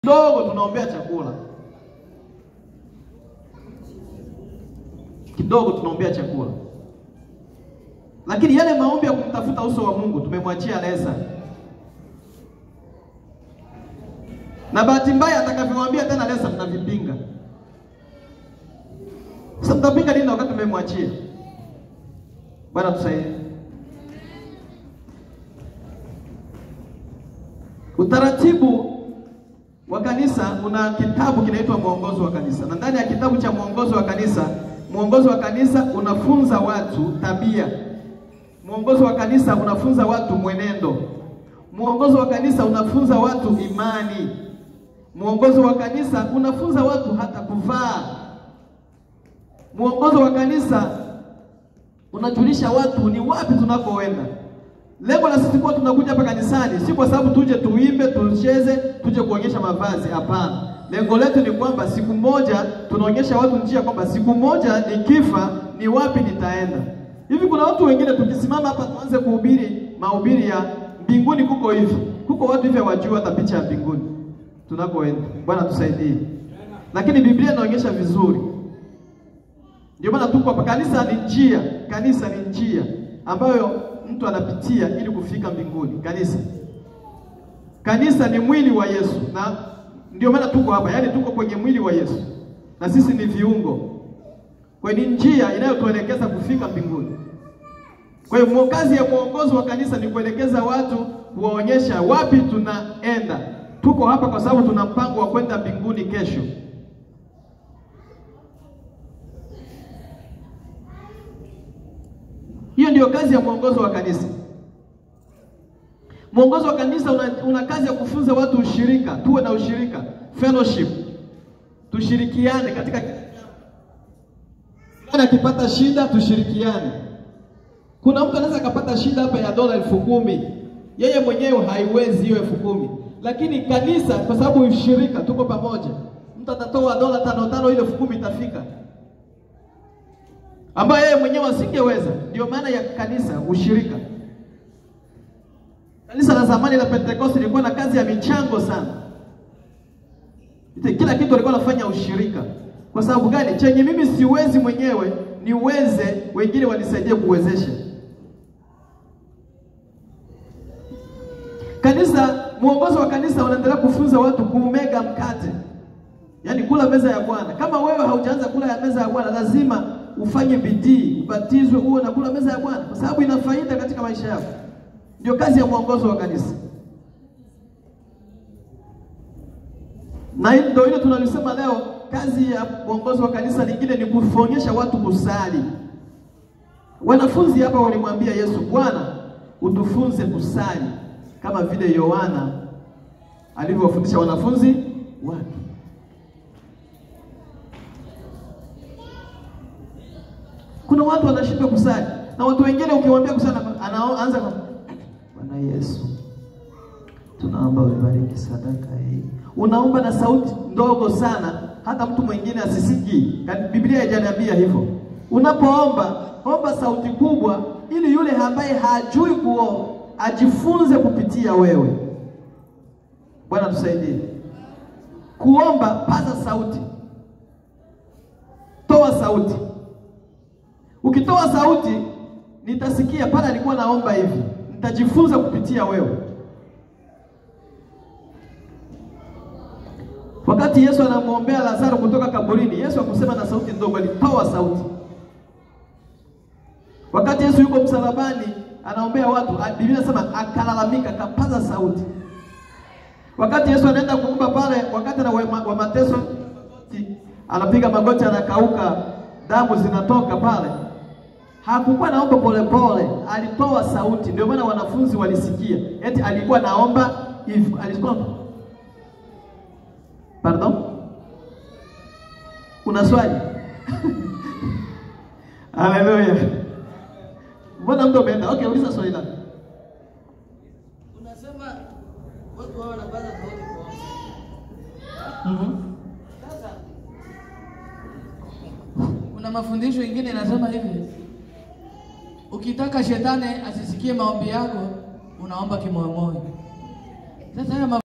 kidogo tunaombea chakula, kidogo tunaombea chakula, lakini yale maombi ya kumtafuta uso wa Mungu tumemwachia Lesa, na bahati mbaya atakavyowaambia tena Lesa mnavipinga. Sasa mtapinga nini wakati tumemwachia? Bwana tusaidie. Utaratibu wa kanisa una kitabu kinaitwa mwongozo wa kanisa, na ndani ya kitabu cha mwongozo wa kanisa, mwongozo wa kanisa unafunza watu tabia. Mwongozo wa kanisa unafunza watu mwenendo. Mwongozo wa kanisa unafunza watu imani. Mwongozo wa kanisa unafunza watu hata kuvaa. Mwongozo wa kanisa unajulisha watu ni wapi tunakoenda. Lengo la sisi kuwa tunakuja hapa kanisani si kwa sababu tuje tuimbe, tucheze, tuje kuonyesha mavazi. Hapana, lengo letu ni kwamba siku moja tunaonyesha watu njia, kwamba siku moja nikifa ni wapi nitaenda. Hivi kuna watu wengine tukisimama hapa tuanze kuhubiri mahubiri ya mbinguni kuko hivi, kuko watu hivi hawajui hata picha ya mbinguni tunakoenda. Bwana tusaidie, lakini Biblia inaonyesha vizuri. Ndio maana tuko hapa. Kanisa ni njia, kanisa ni njia ambayo mtu anapitia ili kufika mbinguni. Kanisa, kanisa ni mwili wa Yesu, na ndio maana tuko hapa, yaani tuko kwenye mwili wa Yesu na sisi ni viungo, kwa ni njia inayotuelekeza kufika mbinguni. Kwa hiyo kazi ya mwongozo wa kanisa ni kuelekeza watu, kuwaonyesha wapi tunaenda. Tuko hapa kwa sababu tuna mpango wa kwenda mbinguni kesho. Hiyo ndiyo kazi ya mwongozo wa kanisa. Mwongozo wa kanisa una, una kazi ya kufunza watu ushirika, tuwe na ushirika, fellowship, tushirikiane katika akipata shida tushirikiane. Kuna mtu anaweza akapata shida hapa ya dola elfu kumi yeye mwenyewe haiwezi hiyo elfu kumi lakini kanisa, kwa sababu ushirika, tuko pamoja, mtu atatoa dola tano tano, ile elfu kumi itafika ambayo yeye mwenyewe asingeweza. Ndio maana ya kanisa, ushirika. Kanisa la zamani la Pentekoste lilikuwa na kazi ya michango sana, kila kitu alikuwa anafanya ushirika. Kwa sababu gani? Chenye mimi siwezi mwenyewe niweze, wengine wanisaidie kuwezesha. Kanisa, mwongozo wa kanisa unaendelea kufunza watu kuumega mkate, yaani kula meza ya Bwana. Kama wewe haujaanza kula ya meza ya Bwana, lazima ufanye bidii, ubatizwe, uwe na kula meza ya Bwana, kwa sababu ina faida katika maisha yako. Ndio kazi ya mwongozo wa kanisa, na ndio ile tunalisema leo. Kazi ya mwongozo wa kanisa lingine ni kuonyesha watu kusali. Wanafunzi hapa walimwambia Yesu, Bwana, utufunze kusali kama vile Yohana alivyowafundisha wanafunzi wake. Kuna watu wanashindwa kusali na watu wengine ukiwaambia kusali anaanza kwa Bwana Yesu, tunaomba ubariki sadaka hii. Unaomba na sauti ndogo sana, hata mtu mwingine asisikii. Biblia haijaniambia hivyo. Unapoomba omba sauti kubwa, ili yule ambaye hajui kuomba ajifunze kupitia wewe. Bwana tusaidie kuomba. Paza sauti, toa sauti. Ukitoa sauti, nitasikia pale alikuwa naomba hivi, nitajifunza kupitia wewe. Wakati Yesu anamwombea Lazaro kutoka kaburini, Yesu hakusema na sauti ndogo, alitoa sauti. Wakati Yesu yuko msalabani anaombea watu, Biblia inasema akalalamika, akapaza sauti. Wakati Yesu anaenda kuomba pale, wakati na wa mateso, anapiga magoti, anakauka, damu zinatoka pale, hakukuwa naomba polepole, alitoa sauti. Ndio maana wanafunzi walisikia, eti alikuwa naomba hivi, alikuwa pardon, una swali? Haleluya! Mbona mtu ameenda? Okay, uliza swali lako. Unasema watu wao wanapaza sauti kwa Mhm. Sasa kuna mafundisho mengine yanasema hivi, ukitaka shetani asisikie maombi yako, unaomba kimoyomoyo. Sasa haya